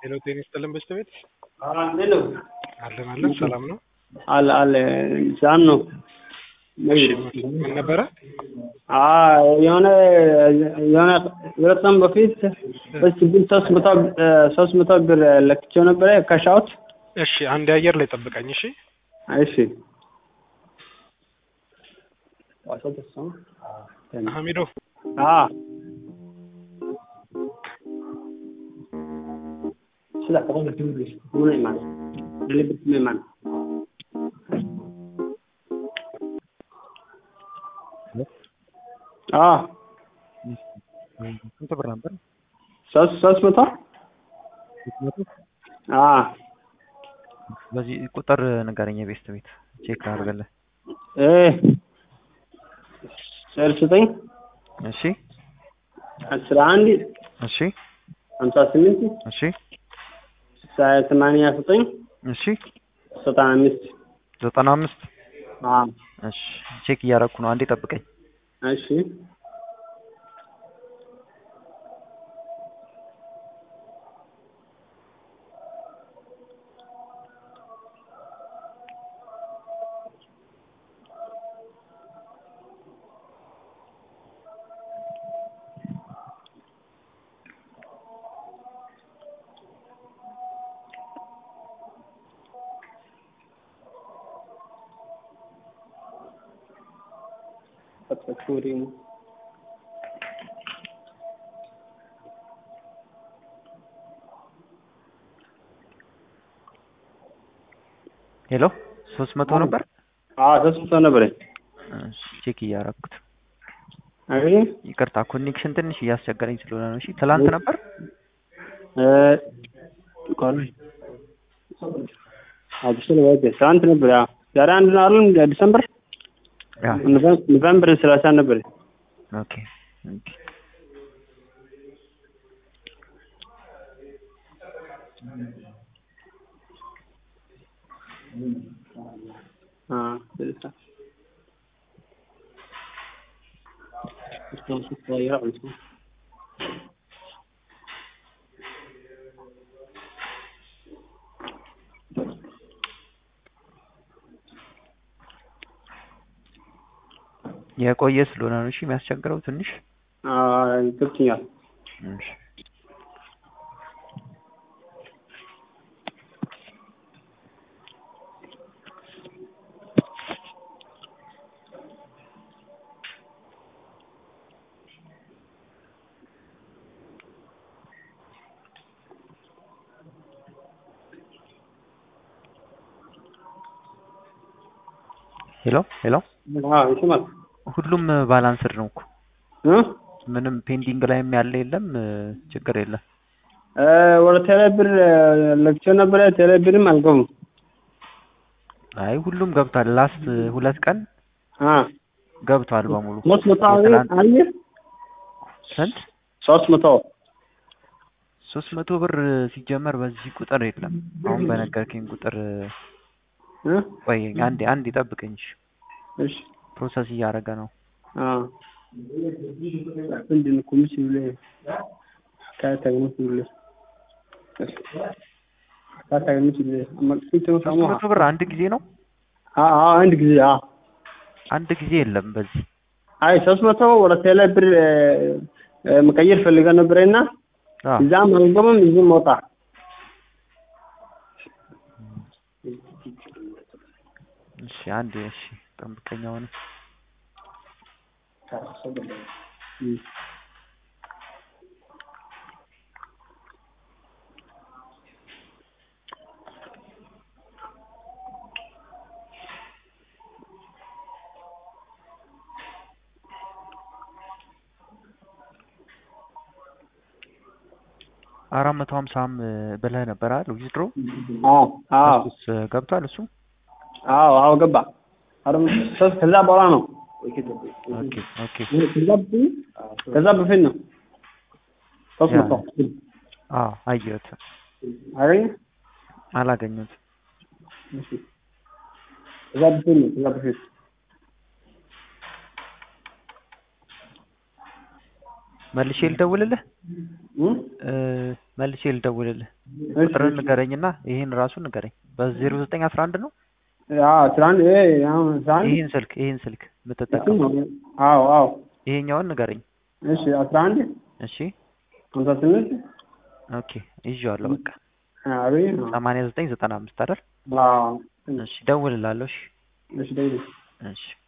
ሄሎ ጤና ይስጥልን በስተቤት እንዴት ነው? አለን አለን ሰላም ነው። አለ አለ ሰላም ነው። እሺ ምን ነበረ? አዎ የሆነ የሆነ ሁለት ቀን በፊት በስ ግን ሶስት መቶ ሶስት መቶ ብር ለክቼው ነበረ ካሻውት። እሺ አንድ አየር ላይ ጠብቀኝ። እሺ እሺ ሀሚዶ አ ስለ ቀደም ትምልስ ምን ይማል ለልብት ምን ይማል አ ስንት ብር ነበር? ሶስት ሶስት መቶ አ በዚህ ቁጥር ንገረኝ። የቤስት ቤት ቼክ አድርገለህ። እ ሰላሳ ዘጠኝ እሺ አስራ አንድ እሺ ሀምሳ ስምንት እሺ ሰማንያ ዘጠኝ እሺ ዘጠና አምስት ዘጠና አምስት አ እሺ ቼክ እያደረኩ ነው። አንዴ ጠብቀኝ። እሺ ፈትፈቱሪም ሄሎ ሶስት መቶ ነበር። አ ሶስት መቶ ነበረ። እሺ ቼክ እያደረኩት አይ ይቅርታ፣ ኮኔክሽን ትንሽ እያስቸገረኝ ስለሆነ ነው። እሺ ትላንት ነበር። እ ቆይ አዲስ ነው ትናንት ነበር። ያ ዛሬ አንድ ነው አይደል? ዲሰምበር ያ ኖቨምበር ሰላሳ ነበር። ኦኬ ኦኬ አ ስልሳ እስካሁን ስትቀይር አልኩ። የቆየ ስለሆነ ነው። እሺ የሚያስቸግረው ትንሽ አ ገብቶኛል። እሺ ሄሎ ሄሎ አ ይሰማል ሁሉም ባላንስድ ነው እኮ እ ምንም ፔንዲንግ ላይም ያለ የለም። ችግር የለም። እ ወደ ቴሌብር ለክቼው ነበረ። ቴሌብርም አልገቡም። አይ ሁሉም ገብቷል። ላስት ሁለት ቀን አ ገብቷል በሙሉ። ሶስት መቶ አለ የትላንት- አየህ ስንት? ሶስት መቶ ሶስት መቶ ብር ሲጀመር በዚህ ቁጥር የለም። አሁን በነገርከኝ ቁጥር እ ቆይ አንዴ አንዴ ጠብቀኝ። እሺ። እሺ ፕሮሰስ እያደረገ ነው። አ ምንድን ነው ኮሚሽን ብለህ ካታገኙት ብለህ ካታገኙት ብለህ አማክሲቶ ሶስት ሰማ መቶ ብር አንድ ጊዜ ነው። አ አ አንድ ጊዜ አ አንድ ጊዜ የለም በዚህ አይ ሶስት መቶ ወደ ቴሌ ብር መቀየር ፈልገ ነበረና አ እዛም አልገባም እዚህም ወጣ። እሺ አንዴ እሺ ጠብቀኝ አሁን አራት መቶ ሀምሳም ብለህ ነበር አይደል? ዊዝድሮ አዎ አዎ እሱስ ገብቷል እሱ አዎ አዎ ገባ። አሁን ሶስት ከዛ በኋላ ነው ኦኬ ኦኬ ከዛ በፊት ከዛ በፊት ነው ሶስት ያ። መቶ አዎ አየሁት አገኘ አላገኘሁትም ከዛ በፊት ነው ከዛ በፊት መልሼ ልደውልልህ እም? እ፣ መልሼ ልደውልልህ እሺ፣ ቁጥርን እሺ። ንገረኝ እና ይሄን ራሱ ንገረኝ በዜሮ ዘጠኝ አስራ አንድ ነው አዎ አስራ አንድ ይሄ አሁን አስራ አንድ ይህን ስልክ ይህን ስልክ እሱ የምትጠቀመው ነው። አዎ አዎ ይሄኛውን ንገረኝ እሺ አስራ አንድ እሺ ሀምሳ ስምንት ኦኬ ይዤዋለሁ በቃ አቤት ሰማንያ ዘጠኝ ዘጠና አምስት አይደል አዎ እሺ ደውልላለሁ እሺ እሺ ደውል እሺ